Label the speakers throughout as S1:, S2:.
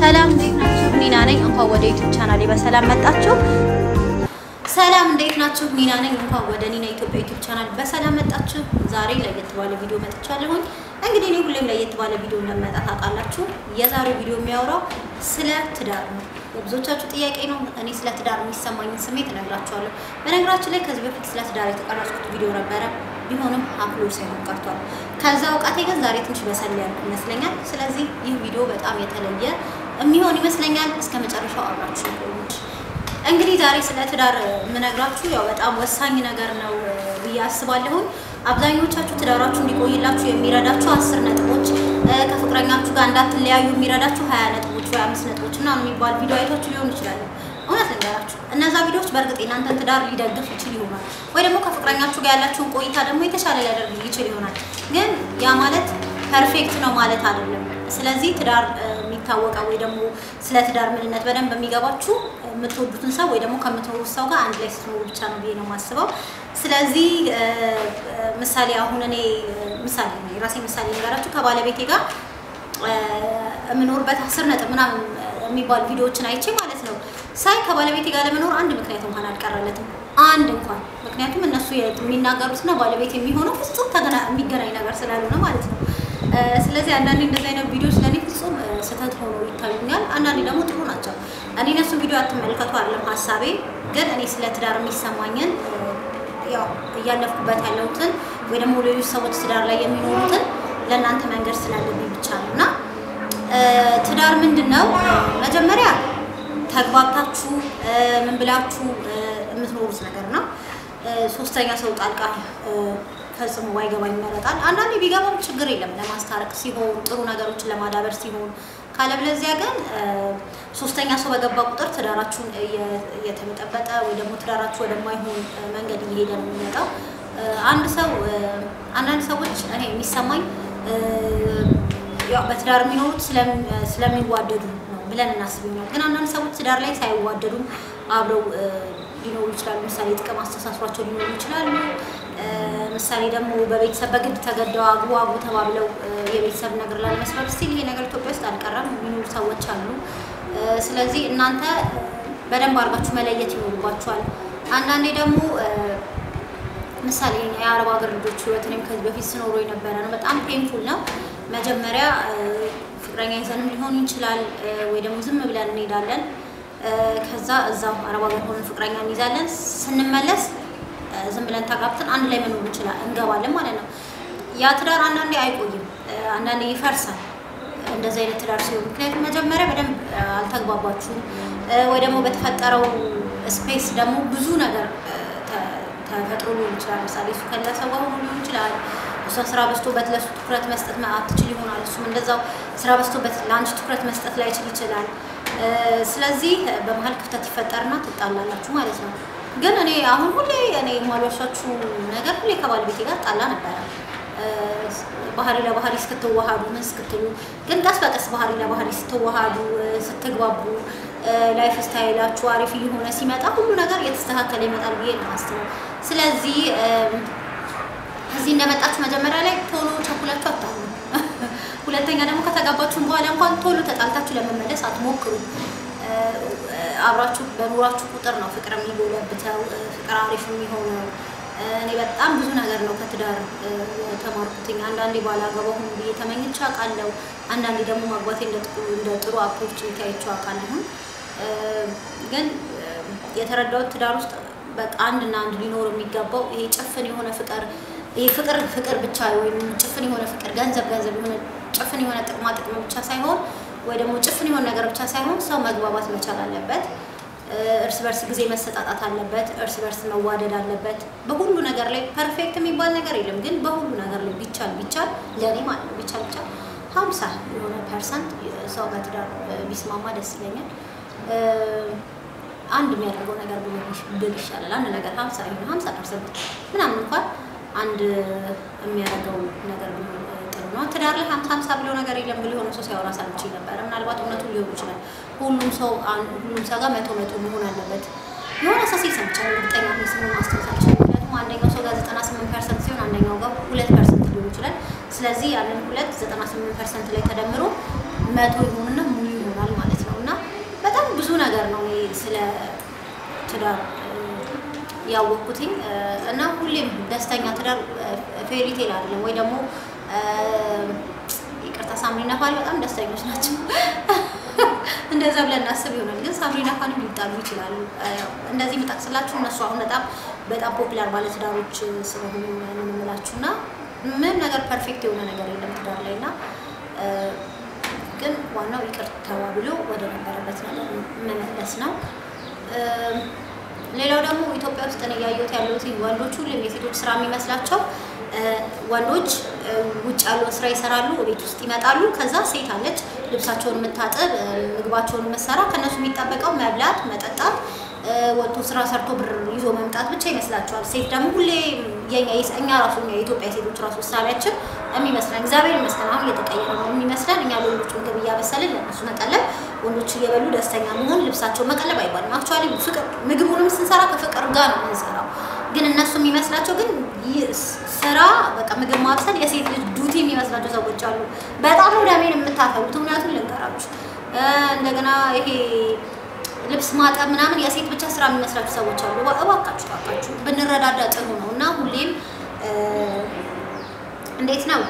S1: ሰላም እንዴት ናችሁ? ኒና ነኝ። እንኳን ወደ ዩቲዩብ ቻናሌ በሰላም መጣችሁ። ሰላም እንዴት ናችሁ? ኒና ነኝ። እንኳን ወደ ኒና ኢትዮጵያ ዩቲዩብ ቻናል በሰላም መጣችሁ። ዛሬ ለየት ባለ ቪዲዮ መጥቻለሁኝ። እንግዲህ እኔ ሁሌም ለየት ባለ ቪዲዮ እንደመጣ ታውቃላችሁ። የዛሬው ቪዲዮ የሚያወራው ስለ ትዳር ነው። የብዙዎቻችሁ ጥያቄ ነው። እኔ ስለ ትዳር የሚሰማኝን ስሜት እነግራችኋለሁ። በነገራችን ላይ ከዚህ በፊት ስለ ትዳር የተቀረጽኩት ቪዲዮ ነበረ ቢሆንም አፕሎድ ሳይሆን ቀርቷል። ከዛ እውቀቴ ግን ዛሬ ትንሽ በሰል ያልኩ ይመስለኛል። ስለዚህ ይህ ቪዲዮ በጣም የተለየ የሚሆን ይመስለኛል። እስከ መጨረሻው አብራችሁ ቆዩት። እንግዲህ ዛሬ ስለ ትዳር የምነግራችሁ ያው በጣም ወሳኝ ነገር ነው ብዬ አስባለሁኝ። አብዛኞቻችሁ ትዳራችሁ እንዲቆይላችሁ የሚረዳችሁ አስር ነጥቦች፣ ከፍቅረኛችሁ ጋር እንዳትለያዩ የሚረዳችሁ ሀያ ነጥቦች ወይ አምስት ነጥቦች እና የሚባል ቪዲዮ አይታችሁ ሊሆኑ ይችላሉ። እውነት ልንገራችሁ እነዛ ቪዲዮዎች በእርግጥ የእናንተን ትዳር ሊደግፍ ይችል ይሆናል፣ ወይ ደግሞ ከፍቅረኛችሁ ጋር ያላችሁን ቆይታ ደግሞ የተሻለ ሊያደርግ ይችል ይሆናል። ግን ያ ማለት ፐርፌክት ነው ማለት አይደለም። ስለዚህ ትዳር የሚታወቀው ወይ ደግሞ ስለ ትዳር ምንነት በደንብ የሚገባችሁ የምትወዱትን ሰው ወይ ደግሞ ከምትኖሩት ሰው ጋር አንድ ላይ ስትኖሩ ብቻ ነው ብዬ ነው የማስበው። ስለዚህ ምሳሌ አሁን እኔ ምሳሌ ነው የራሴ ምሳሌ ነገራችሁ ከባለቤቴ ጋር የምኖርበት አስር ነጥብ ምናምን የሚባሉ ቪዲዮዎችን አይቼ ማለት ነው ሳይ ከባለቤቴ ጋር ለመኖር አንድ ምክንያት እንኳን አልቀረለትም። አንድ እንኳን ምክንያቱም እነሱ የሚናገሩትና ባለቤት የሚሆነው ፍጹም ተገና የሚገናኝ ነገር ስላልሆነ ማለት ነው። ስለዚህ አንዳንዴ እንደዚህ አይነት ቪዲዮዎች ለእኔ ፍጹም ስህተት ሆኖ ይታዩኛል። አንዳንዴ ደግሞ ጥሩ ናቸው። እኔ እነሱን ቪዲዮ አትመልከቱ አይደለም ሀሳቤ፣ ግን እኔ ስለ ትዳር የሚሰማኝን ያው እያለፍኩበት ያለሁትን ወይ ደግሞ ሌሎች ሰዎች ትዳር ላይ የሚኖሩትን ለእናንተ መንገድ ስላለብኝ ብቻ ነው እና ትዳር ምንድን ነው? መጀመሪያ ተግባብታችሁ ምን ብላችሁ የምትኖሩት ነገር ነው። ሶስተኛ ሰው ጣልቃ ፈጽሞ ባይገባ ይመረጣል። አንዳንዴ ቢገባም ችግር የለም ለማስታረቅ ሲሆን ጥሩ ነገሮችን ለማዳበር ሲሆን፣ ካለበለዚያ ግን ሶስተኛ ሰው በገባ ቁጥር ትዳራችሁን እየተበጠበጠ ወይ ደግሞ ትዳራችሁ ወደማይሆን መንገድ እየሄደ ነው የሚመጣው። አንድ ሰው አንዳንድ ሰዎች እኔ የሚሰማኝ ያው በትዳር የሚኖሩት ስለሚዋደዱ ነው ብለን እናስብ ይሆናል። ግን አንዳንድ ሰዎች ትዳር ላይ ሳይዋደዱም አብረው ሊኖሩ ይችላሉ። ምሳሌ ጥቅም አስተሳስሯቸው ሊኖሩ ይችላሉ። ምሳሌ ደግሞ በቤተሰብ በግድ ተገደው አግቡ አግቡ ተባብለው የቤተሰብ ነገር ላለመስራት ስቲል ይሄ ነገር ኢትዮጵያ ውስጥ አልቀረም የሚኖሩ ሰዎች አሉ። ስለዚህ እናንተ በደንብ አድርጋችሁ መለየት ይኖርባችኋል። አንዳንዴ ደግሞ ምሳሌ የአረብ ሀገር ልጆች ህይወት እኔም ከዚህ በፊት ስኖሮ የነበረ ነው። በጣም ፔንፉል ነው። መጀመሪያ ፍቅረኛ ይዘንም ሊሆን ይችላል ወይ ደግሞ ዝም ብለን እንሄዳለን። ከዛ እዛው አረብ ሀገር ሆነን ፍቅረኛ እንይዛለን። ስንመለስ ዝም ብለን ተጋብተን አንድ ላይ መኖር እንችላል እንገባለን ማለት ነው። ያ ትዳር አንዳንዴ አይቆይም፣ አንዳንዴ ይፈርሳል። እንደዚህ አይነት ትዳር ሲሆን ምክንያቱም መጀመሪያ በደንብ አልተግባባችሁም ወይ ደግሞ በተፈጠረው ስፔስ ደግሞ ብዙ ነገር ተፈጥሮ ሊሆን ይችላል። ምሳሌ እሱ ከሌላ ሰው ጋር ሆኖ ሊሆን ይችላል። እሷ ስራ በዝቶበት ለእሱ ትኩረት መስጠት አትችል ይሆናል። እሱም እንደዛው ስራ በዝቶበት ለአንቺ ትኩረት መስጠት ላይችል ይችላል። ስለዚህ በመሀል ክፍተት ይፈጠርና ትጣላላችሁ ማለት ነው። ግን እኔ አሁን ሁሌ እኔ የማልዋሻችሁ ነገር ሁሌ ከባለቤቴ ጋር ጣላ ነበረ። ባህሪ ለባህሪ እስክትዋሃዱ ምን እስክትሉ፣ ግን ቀስ በቀስ ባህሪ ለባህሪ ስትዋሃዱ ስትግባቡ፣ ላይፍ ስታይላችሁ አሪፍ እየሆነ ሲመጣ ሁሉ ነገር እየተስተካከለ ይመጣል ብዬ ነው የማስበው። ስለዚህ እዚህ እንደመጣችሁ መጀመሪያ ላይ ቶሎ ቸኩላችሁ አታሉ። ሁለተኛ ደግሞ ከተጋባችሁም በኋላ እንኳን ቶሎ ተጣልታችሁ ለመመለስ አትሞክሩ። አብራችሁ በኑራችሁ ቁጥር ነው ፍቅር የሚጎለብተው፣ ፍቅር አሪፍ የሚሆነው። እኔ በጣም ብዙ ነገር ነው ከትዳር የተማርኩትኝ። አንዳንዴ ባላገባ ሁኑ ብዬ ተመኝቼ አውቃለሁ። አንዳንዴ ደግሞ ማግባቴ እንደ ጥሩ ኦፖርቹኒቲ አይቼው አውቃለሁ። ግን የተረዳሁት ትዳር ውስጥ በቃ አንድና አንድ ሊኖር የሚገባው ይሄ ጭፍን የሆነ ፍቅር ይሄ ፍቅር ፍቅር ብቻ ወይም ጭፍን የሆነ ፍቅር ገንዘብ ገንዘብ የሆነ ጭፍን የሆነ ጥቅማ ጥቅም ብቻ ሳይሆን ወይ ደግሞ ጭፍን የሆነ ነገር ብቻ ሳይሆን ሰው መግባባት መቻል አለበት። እርስ በርስ ጊዜ መሰጣጣት አለበት። እርስ በርስ መዋደድ አለበት። በሁሉ ነገር ላይ ፐርፌክት የሚባል ነገር የለም። ግን በሁሉ ነገር ላይ ቢቻል ቢቻል ለእኔ ማለት ነው ቢቻል ቢቻል ሀምሳ የሆነ ፐርሰንት ሰው በትዳር ቢስማማ ደስ ይለኛል። አንድ የሚያደርገው ነገር ብል ይሻላል። አንድ ነገር ሀምሳ ይሁን ሀምሳ ፐርሰንት ምናምን እንኳን አንድ የሚያደርገው ነገር ቢሆን ጥሩ ነው። ትዳር ላይ ሀምሳ ሀምሳ ብለው ነገር የለም ብሎ የሆነ ሰው ሲያወራ ሰምቼ ነበረ። ምናልባት እውነቱ ሊሆን ይችላል። ሁሉም ሰው ሁሉም ሰው ጋር መቶ መቶ መሆን አለበት የሆነ ሰው ሲል ሰምቻለሁ። እርግጠኛ ሆኜ ስሙን ማስታወስ አልችልም። ምክንያቱም አንደኛው ሰው ጋር ዘጠና ስምንት ፐርሰንት ሲሆን አንደኛው ጋር ሁለት ፐርሰንት ሊሆን ይችላል። ስለዚህ ያንን ሁለት ዘጠና ስምንት ፐርሰንት ላይ ተደምሮ መቶ ይሆንና ሙሉ ይሆናል ማለት ነገር ነው እኔ ስለ ትዳር ያወቅኩትኝ እና ሁሌም ደስተኛ ትዳር ፌሪቴል አይደለም ወይ ደግሞ ይቅርታ ሳምሪና ፋኒ በጣም ደስተኞች ናቸው። እንደዛ ብለን እናስብ ይሆናል፣ ግን ሳምሪና ፋኒ ሊጣሉ ይችላሉ። እንደዚህ የምጠቅስላችሁ እነሱ አሁን በጣም በጣም ፖፑላር ባለትዳሮች ስለሆኑ የምንምላችሁ እና ምንም ነገር ፐርፌክት የሆነ ነገር የለም ትዳር ላይ እና ግን ዋናው ይቅር ተባብሎ ወደ ነበረበት ነገር መመለስ ነው። ሌላው ደግሞ ኢትዮጵያ ውስጥ ነው እያየሁት ያለሁት ወንዶች ሁሉም የሴቶች ስራ የሚመስላቸው ወንዶች ውጭ ያለውን ስራ ይሰራሉ፣ ቤት ውስጥ ይመጣሉ። ከዛ ሴት አለች ልብሳቸውን የምታጥብ ምግባቸውን የምትሰራ። ከእነሱ የሚጠበቀው መብላት፣ መጠጣት፣ ወጥቶ ስራ ሰርቶ ብር ይዞ መምጣት ብቻ ይመስላቸዋል። ሴት ደግሞ ሁሌ እኛ ራሱ የኢትዮጵያ ሴቶች ራሱ ውሳቤያችን የሚመስለን እግዚአብሔር ይመስገን አሁን እየተቀየረ ነው የሚመስለን። እኛ ለወንዶች ምግብ እያበሰልን ለእነሱ መቀለብ፣ ወንዶች እየበሉ ደስተኛ መሆን፣ ልብሳቸው መቀለብ አይባልም። አክቹዋሊ ፍቅር ምግቡንም ስንሰራ ከፍቅር ጋር ነው የምንሰራው። ግን እነሱ የሚመስላቸው ግን ስራ በቃ ምግብ ማብሰል የሴት ልጅ ዱቲ የሚመስላቸው ሰዎች አሉ። በጣም ነው ደሜን የምታፈሉት። እውነቱን ልንገራችሁ። እንደገና ይሄ ልብስ ማጠብ ምናምን የሴት ብቻ ስራ የሚመስላችሁ ሰዎች አሉ። እባካችሁ እባካችሁ ብንረዳዳ ጥሩ ነው እና ሁሌም እንዴት ነው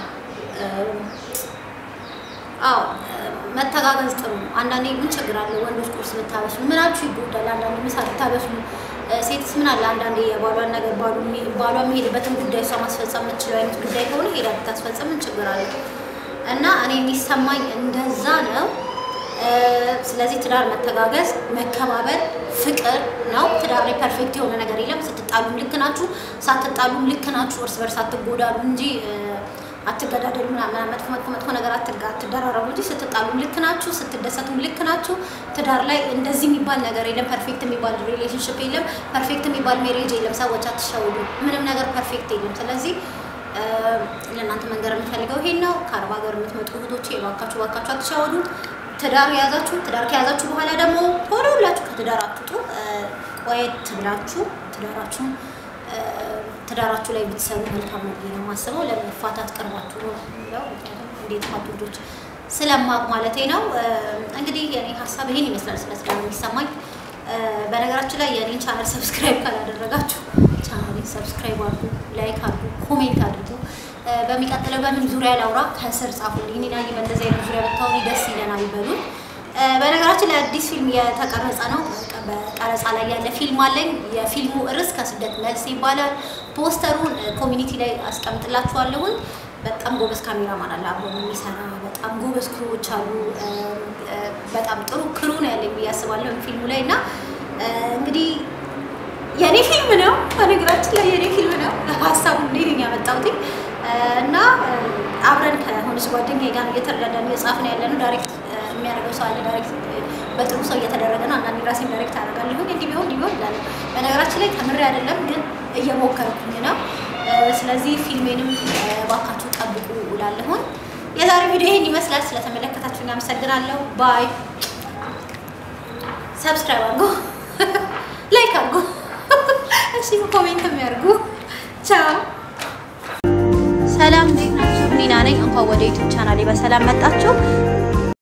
S1: አዎ መተጋገዝ ጥሩ ነው። አንዳንዴ ምን ችግር አለ? ወንዶች ቁርስ ብታበስሉ ምናችሁ ይጎዳል? አንዳንዴ ምሳ ብታበስሉ ሴትስ ምን አለ? አንዳንዴ የባሏን ነገር ባሏ የሚሄድበትን ጉዳይ እሷ ማስፈጸም የምትችለው አይነት ጉዳይ ከሆነ ሄዳ ብታስፈጸም ምን ችግር አለ? እና እኔ የሚሰማኝ እንደዛ ነው። ስለዚህ ትዳር መተጋገዝ፣ መከባበር፣ ፍቅር ነው። ትዳር ላይ ፐርፌክት የሆነ ነገር የለም። ስትጣሉም ልክ ናችሁ፣ ሳትጣሉም ልክ ናችሁ። እርስ በርስ አትጎዳሉ እንጂ አትገዳደሉ ምናምን መጥፎ መጥፎ መጥፎ ነገር አትደራረቡ እንጂ ስትጣሉም ልክ ናችሁ፣ ስትደሰቱም ልክ ናችሁ። ትዳር ላይ እንደዚህ የሚባል ነገር የለም። ፐርፌክት የሚባል ሪሌሽንሽፕ የለም። ፐርፌክት የሚባል ሜሬጅ የለም። ሰዎች አትሸውዱ። ምንም ነገር ፐርፌክት የለም። ስለዚህ ለእናንተ መንገር የምፈልገው ይሄን ነው። ከአረብ ሀገር የምትመጡ እህቶቼ እባካችሁ እባካችሁ አትሸወዱ። ትዳር የያዛችሁ ትዳር ከያዛችሁ በኋላ ደግሞ ቶሎ ብላችሁ ከትዳር አትውጡ። ቆየት ብላችሁ ትዳራችሁን ትዳራችሁ ላይ ብትሰሩ መልካም ነው ብዬ ነው የማስበው። ለመፋታት ቀርባችሁ ነው የሚለው እንዴት ፋቱ ልጆች ስለማቅ ማለቴ ነው። እንግዲህ የኔ ሀሳብ ይሄን ይመስላል ስለ ትዳር የሚሰማኝ። በነገራችን ላይ የኔን ቻናል ሰብስክራይብ ካላደረጋችሁ ቻናሌን ሰብስክራይብ አድርጉ፣ ላይክ አድርጉ፣ ኮሜንት አድርጉ። በሚቀጥለው በምን ዙሪያ ላውራ ከስር ጻፉልኝ። እኔ ላይ በእንደዚህ አይነት ዙሪያ ብታወሪ ደስ ይለናል ይበሉን። በነገራችን ላይ አዲስ ፊልም የተቀረጸ ነው። በቀረጻ ላይ ያለ ፊልም አለኝ። የፊልሙ ርዕስ ከስደት መልስ ይባላል። ፖስተሩን ኮሚኒቲ ላይ አስቀምጥላችኋለሁኝ። በጣም ጎበዝ ካሜራማን አለ አብሮ የሚሰራ በጣም ጎበዝ ክሩዎች አሉ። በጣም ጥሩ ክሩ ነው ያለኝ ብዬ አስባለሁ ፊልሙ ላይ እና እንግዲህ የኔ ፊልም ነው። በነገራችን ላይ የኔ ፊልም ነው። ሀሳቡ እንዴት ያመጣሁት እና አብረን ከሆነች ጓደኛዬ ጋር እየተረዳዳን እየጻፍን ያለ ነው። ዳይሬክት የሚያደርገው ሰው አለ። ዳይሬክት በጥሩ ሰው እየተደረገ ነው። አንዳንዴ ራሴን ዳይሬክት አደርጋለሁ። እንዲህ ቢሆን እንዲህ ቢሆን እላለሁ። በነገራችን ላይ ተምሬ አይደለም ግን እየሞከርኩኝ ነው። ስለዚህ ፊልሜንም ባካችሁ ጠብቁ እላለሁኝ። የዛሬ ቪዲዮ ይሄን ይመስላል። ስለተመለከታችሁ አመሰግናለሁ። ባይ። ሰብስክራይብ አድርጉ፣ ላይክ አድርጉ፣ እሺ ኮሜንት የሚያርጉ ቻው። ሰላም እንዴት ናችሁ? ኒና ነኝ። እንኳን ወደ ዩቲዩብ ቻናሌ በሰላም መጣችሁ።